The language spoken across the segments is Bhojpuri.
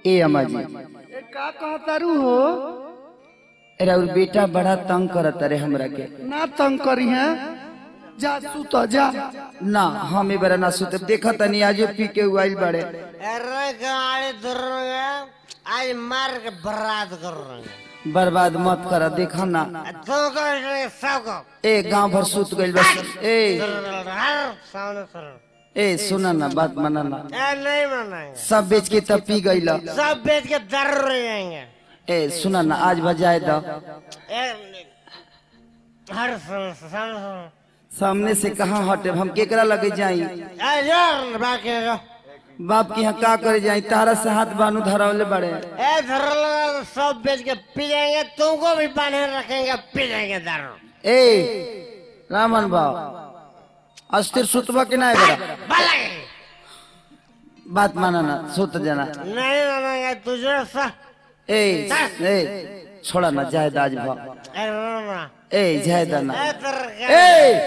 ए अम्मा जी ए का कहतारू हो अरे और बेटा बड़ा तंग करत रे हमरा के ना तंग करी है जा सुत जा ना हम ए बरा ना सुते देखा तनी आज पी के उइल बड़े अरे गाड़ी धर आज मार के बर्बाद कर रहे हैं बर्बाद मत कर देखा ना तो को सबको ए गांव भर सुत गइल बस ए हर सामने सर ए सुना ना बात माना ना ए नहीं मनाएंगे सब बेच के तब पी गइल सब बेच के दर जाएंगे ए सुना ना आज बजाए द ए, हर सामने सामने सामने से कहाँ हटे हम केकरा लगे जाई ए यार बाकी जो बाप के यहाँ का करे जाई तारा से हाथ बानू धरावले बड़े ए धर सब बेच के पी जाएंगे तुमको भी बांधे रखेंगे पी जाएंगे दारू ए रामन बाब अस्थिर सुतबा के ना बड़ा बालक बात माना ना सुत जाना नहीं मानेंगे तुझे सा ए ए छोड़ा ना जाए दाज भा ए ना ए जाए दाना ए तेरे ए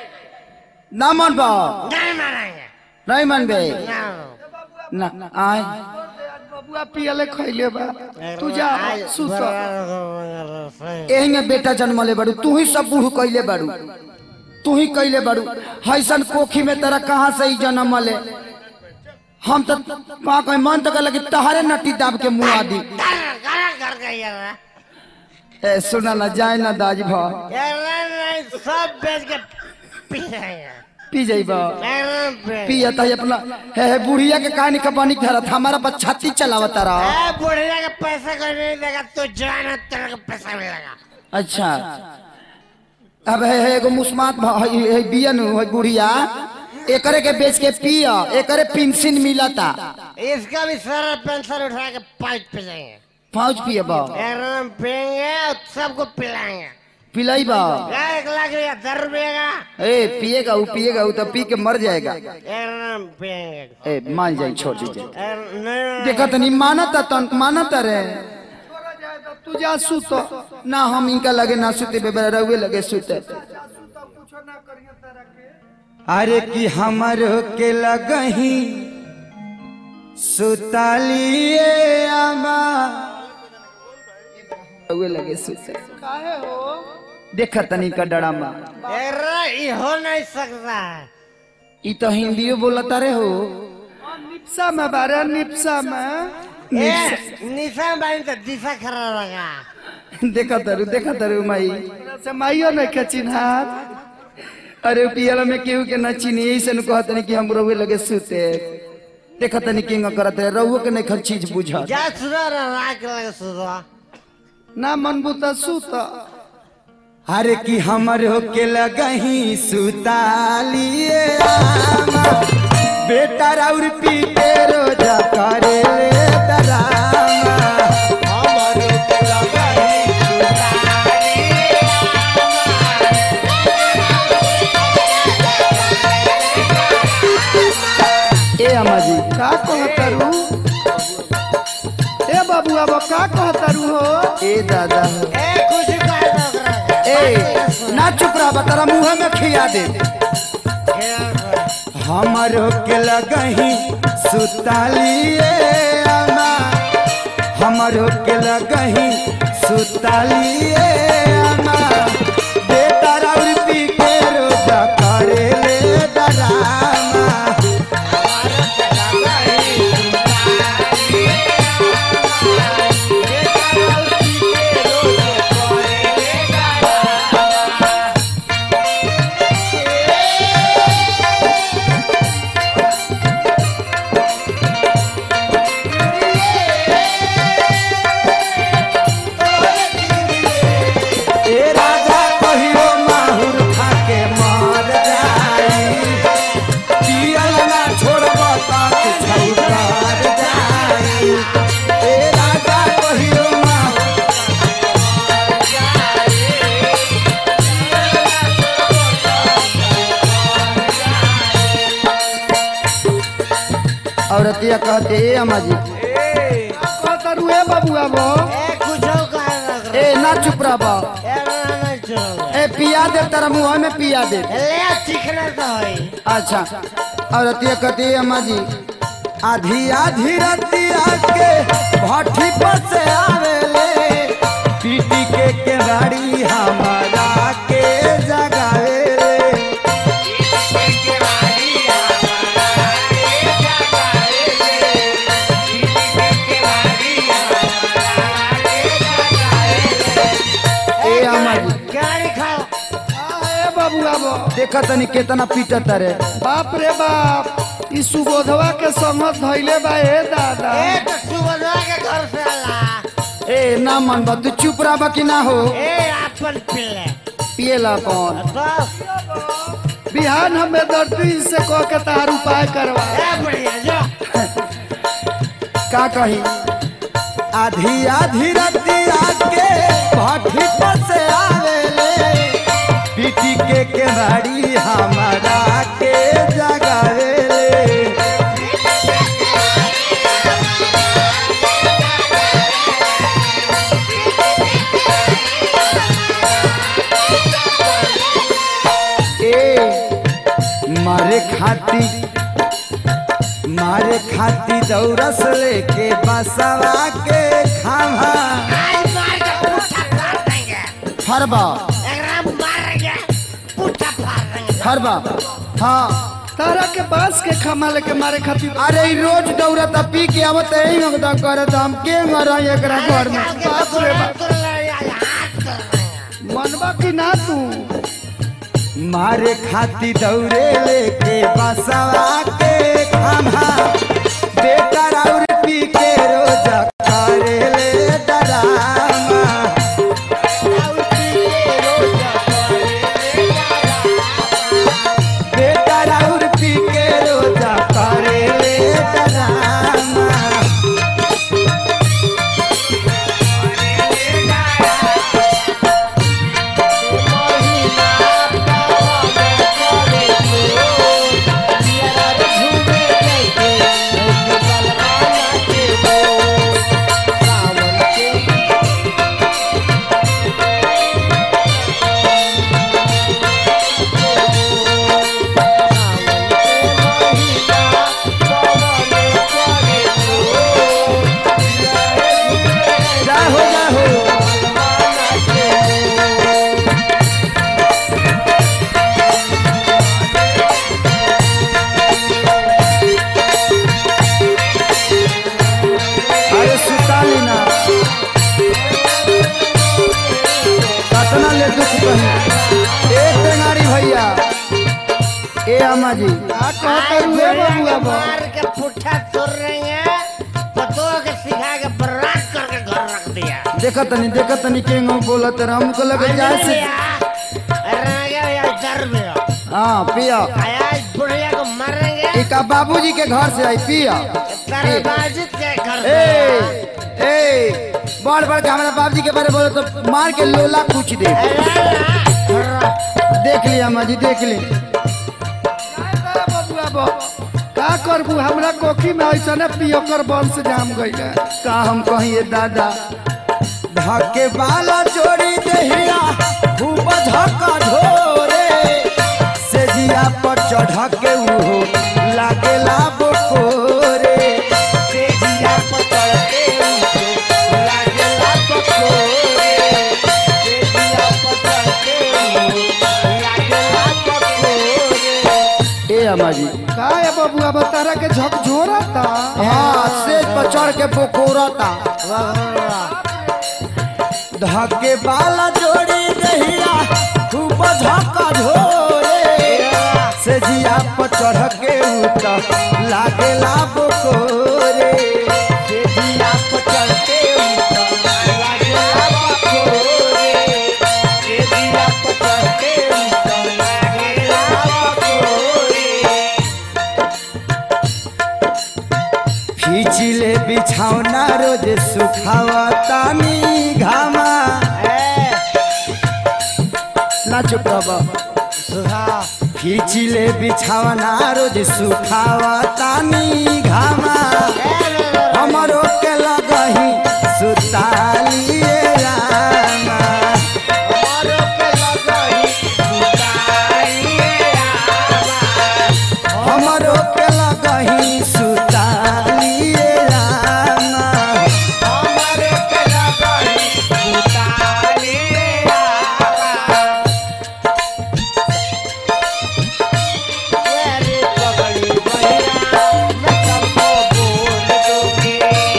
ना मन बा नहीं मानेंगे नहीं मन बे ना ना आए बबुआ पियले खैले बा तू जा सुत एही में बेटा जन्मले बाड़ू तू ही सब बूढ़ कैले बाड़ू तू ही कैले बाड़ू हैसन कोखी में तेरा कहाँ से ही जन्म ले हम तो पा कहीं मन तक लगे तहारे नटी दाब के मुँह आदि कर गई है ए सुना ना जाए ना दाज भा नहीं सब बेच के पी जाएंगे पी जाइबा नहीं पे पिया तही अपना हे हे बुढ़िया के कहानी कपानी धरत हमारा पर छाती चलावता रहा ए बुढ़िया के पैसा कोई नहीं देगा तू जान है, तेरे को पैसा मिलेगा अच्छा अब है है एगो मुस्मात भ- है है बियन है बुढ़िया एकरे के बेच के पिया एकरे पेंशन मिलता इसका भी सारा पेंशन उठा के पाइप पे जाएंगे पाँच पिए बा एकदम पियेंगे और सबको पिलाएंगे पिलाई बा एक लाख रुपया दस रुपये का ए पिएगा वो पिएगा वो तो पी के मर जाएगा एकदम पियेंगे ए मान जाए छोड़ दीजिए ए, नहीं देखा तनी मानता तन मानता रे तू जा सुत ना हम इनका लगे ना सुते बेबरा रहुए लगे सुते अरे कि हमर के लगही सुतालिए आमा रहुए लगे सुते काहे हो देखा तनी का डरामा अरे ये हो नहीं सकता है ई तो हिंदियो बोलता रे हो निप्सा में बारे निप्सा में ए, निशान बानी तो दिशा खरा लगा देखा तरु देखा तरु माई से माइयो नहीं के चिन्हार अरे पियल में केहू के न चीनी ऐसे न कहत नहीं कि हम रहुए लगे सुते देखा तनी किंग करत रहे रहुए के नहीं खर चीज बुझा जा सुधर राख लगे सुधर ना मनबू तो सुत अरे कि हमर हो के लगही सुतालिए आमा बेटा राउर पी के रोजा करे ले डरामा हमर हो के लगही ए अम्मा जी का कहतारू ए बाबू अब का कहतारू हो ए दादा ए कुछ कर दो ओकरा के। ए ना चुप रहा तारा मुंह में खिया दे हमर के लगही सुतालिए अम्मा हमर के लगही सुतालिए अम्मा बेटा राउर पी के रोजा करे ले डरामा ए राजा कहियो माहुर खा के मर जाई पियल ना छोड़ब तक छौकार जाई ए राजा कहियो माहुर औरतिया कहते ए अम्मा जी कहतारू ए बाबू अब ए कुछ कर दो ओकरा ए ना चुप रह बा के। ए ना नहीं छोड़ो ए पिया दे तारा मुंह में पिया दे ले चिकना तो होई अच्छा औरतिया कहती है अम्मा जी आधी आधी रतिया के देखा तनी केतना पीटत रे बाप रे बाप ई सुबोधवा के संगत धैले बा ए दादा ए तो सुबह के घर से आला ए ना मन बा तू चुप रहा कि ना हो ए अपन पिल्ले पिएला अपन तो बिहान हमें दर्दी से कह के तार उपाय करवा ए बढ़िया जो का कही आधी आधी रतिया के भाटी पर से आवेले पीटी के केवाड़ी हमारा के जगावेले ए मारे खाती मारे खाती दौरस लेके बसवा के खावा आज मार के पुट्ठा फाड़ देंगे हरबा एकरा मारेंगे पुट्ठा फाड़ देंगे हरबा हाँ तारा के बांस के खमा लेके मारे खातिर अरे ई रोज दौड़त पी के आवत यही नगदा करत हम के मरा एकरा घर में बाप रे बाप। हाथ कर रहे हैं मनबा की ना तू मारे खाती दौड़े लेके बसवा के खावा बेटा और पी के रोज करे ले डरामा बेटा और पी के रोज करे ले डरामा जाहो जाहो अरे सुताली ना कतना ले दुख कही ए टेंगारी भैया ए अम्मा जी का कहते हुए बबुआ बा मार के पुट्ठा तोड़ रहे हैं पतों के सिखा के बर्बाद करके घर रख दिया देखा तनी देखा तनी के ngो बोलत रहा हमको लगे जाए से हाँ पिया आज बुढ़िया को मारेंगे एक बाबूजी के घर से आई पिया तेरे बाजित के घर ए से ए बड़ बड़ के हमारे बाबूजी के बारे बोले तो मार के लोला कुछ दे देख ली अम्मा जी देख ली बबुआ बा का करबू हमरा कोखी में ऐसा ने पियोकर वंश जाम गइल है का हम कहिए दादा धके बाला जोड़ी देहिया खूब धक्का ढोरे से जिया पर चढ़ के उहो लागेला बकोरे से जिया पर चढ़ के उहो लागेला बकोरे से जिया पर चढ़ के उहो लागेला बकोरे ए अम्मा जी का है बबुआ बा तारा के झकझोरा था हाँ सेज पर चढ़ के बोकोरता धके बाला जोड़ी दहिया खूब धक्का झोरे से जिया पर चढ़ के उत लागेला बोकोरे से जिया पर चढ़ के उत लागेला बोकोरे से जिया पर चढ़ के उत लागेला बोकोरे खींचिले बिछौना रोज सुखावा तानी घामा ना चुप रह खींचिले बिछौना रोज सुखावा तानी घामा हमरो के लगही सुतालिए रामा हमरो के लगही सुतालिए रामा हमरो के लगही सुतालिए रामा हमरो के लगही सुतालिए रामा तेरी पगड़ी भैया मैं सबको बोल दूंगी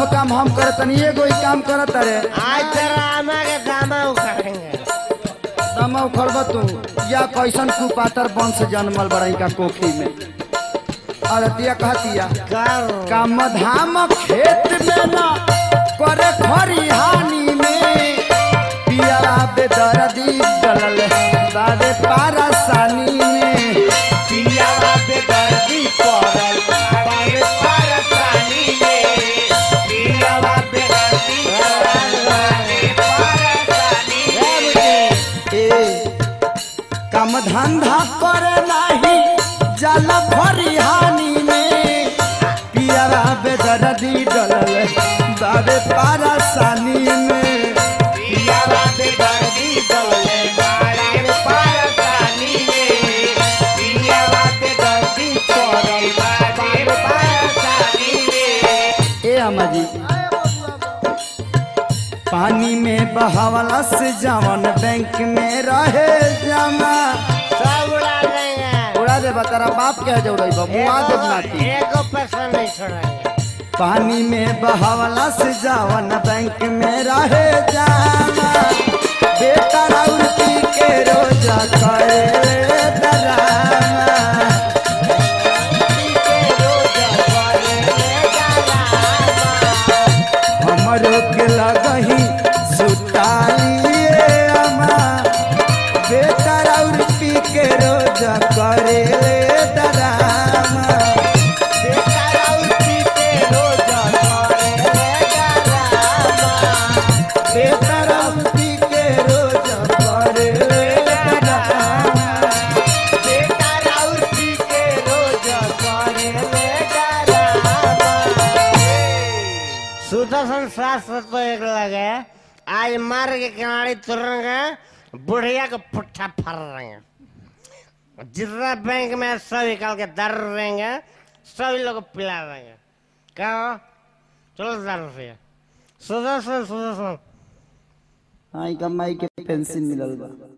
सब काम हम करत तनी एगो ही काम करत रे आज तेरा आमा के दामा उखाड़ेंगे दमा उखड़ब तू या कैसन कुपातर वंश जन्मल बड़ई का कोखी में अरतिया कहतिया कर काम धाम खेत में ना करे खरिहानी में पिया बेदर्दी डलल बाबे पारसानी में पिया बेदर्दी पड़ल बाबे परसानी में पिया बेदर्दी पड़ल बाबे परसानी में ए काम धंधा करे नाही जल खरिहानी में पिया बेदर्दी डलल बाबे पारसानी में पिया बेदर्दी डोले बाबे परसानी में पिया बेदर्दी पड़ल बाबे परसानी में ए अम्मा जी पानी में बहावला से जवन बैंक में रहे जमा सब उड़ा देंगे उड़ा दे तेरा बाप क्या जोड़े मुआ देव नाती एको पैसा नहीं छोड़ेंगे पानी में बहावला से जवन बैंक में रहे जमा बेटा राउती के रोजा करे डरामा हमरो के लगही सुतालिए अमा बेटा और पी के रोज करे डरामा बेटा और पी के रोज करे डरामा सुदर्शन शास्त्र तो एक लगे आज मार के किनारे तुरेंगे बुढ़िया को पुट्ठा फर रहेंगे जितना बैंक में सब निकाल के दर देंगे सभी लोग को पिला देंगे क्या हो? चलो दर से सुदर्शन सुदर्शन आई कमाई के पेंशन मिलल बा